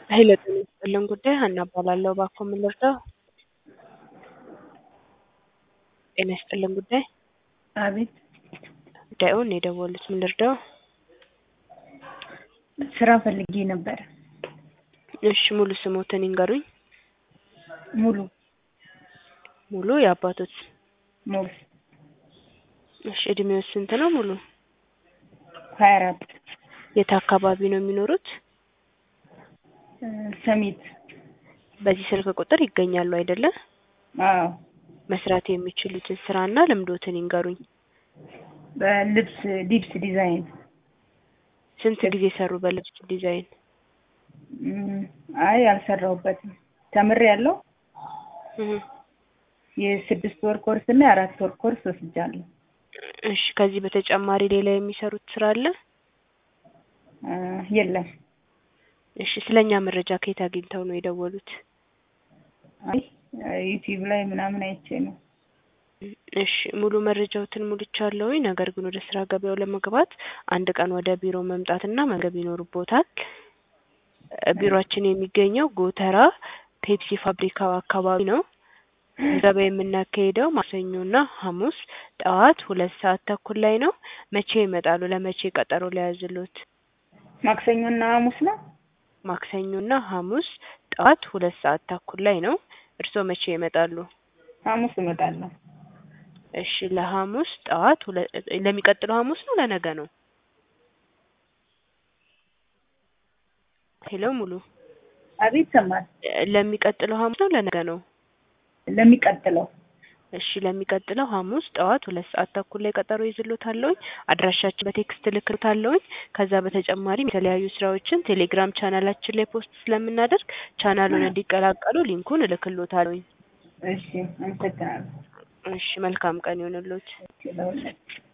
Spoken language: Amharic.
ኃይለ ጤና ይስጥልን ጉዳይ ሀና እባላለሁ። እባክዎ ምን ልርዳው? ጤና ይስጥልን ጉዳይ አቤት ጉዳዩን የደወሉት ምን ልርዳው? ስራ ፈልጌ ነበር። እሺ ሙሉ ስሞትን ይንገሩኝ። ሙሉ ሙሉ የአባቶት ሙሉ እሺ እድሜው ስንት ነው ሙሉ? ሀያ አራት የት አካባቢ ነው የሚኖሩት? ሰሚት በዚህ ስልክ ቁጥር ይገኛሉ አይደለ? አዎ መስራት የሚችሉትን ስራና ልምዶትን ይንገሩኝ። በልብስ ሊብስ ዲዛይን ስንት ጊዜ ሰሩ በልብስ ዲዛይን? እም፣ አይ አልሰራሁበትም። ተምሬ ያለው እህ፣ የስድስት ወር ኮርስ እና የአራት ወር ኮርስ ወስጃለሁ። እሺ ከዚህ በተጨማሪ ሌላ የሚሰሩት ስራ አለ? እ፣ የለም። እሺ ስለኛ መረጃ ከየት አግኝተው ነው የደወሉት? አይ ዩቲዩብ ላይ ምናምን አይቼ ነው። እሺ ሙሉ መረጃዎትን ሙልቻለሁኝ። ነገር ግን ወደ ስራ ገበያው ለመግባት አንድ ቀን ወደ ቢሮ መምጣትና መገብ ይኖርቦታል። እ፣ ቢሮአችን የሚገኘው ጎተራ ፔፕሲ ፋብሪካው አካባቢ ነው። ገበያ የምናካሄደው ማክሰኞና ሐሙስ ጠዋት ሁለት ሰዓት ተኩል ላይ ነው። መቼ ይመጣሉ? ለመቼ ቀጠሮ ሊያዝሉት? ማክሰኞና ሐሙስ ነው። ማክሰኞና ሐሙስ ጠዋት ሁለት ሰዓት ተኩል ላይ ነው። እርስዎ መቼ ይመጣሉ? ሐሙስ እመጣለሁ። እሺ ለሐሙስ ጠዋት ሁለ ለሚቀጥለው ሐሙስ ነው ለነገ ነው? ሄሎ ሙሉ አቤት ሰማል። እ፣ ለሚቀጥለው ሐሙስ ነው ለነገ ነው? ለሚቀጥለው እሺ ለሚቀጥለው ሐሙስ ጠዋት ሁለት ሰዓት ተኩል ላይ ቀጠሮ ይዝሎታለሁኝ። አድራሻችን በቴክስት እልክሎታለሁኝ። ከዛ በተጨማሪም የተለያዩ ስራዎችን ቴሌግራም ቻናላችን ላይ ፖስት ስለምናደርግ ቻናሉን እንዲቀላቀሉ ሊንኩን እልክሎታለሁኝ። እሺ፣ አመሰግናለሁ። እሺ መልካም ቀን ይሁንልዎት። ለሁላችሁ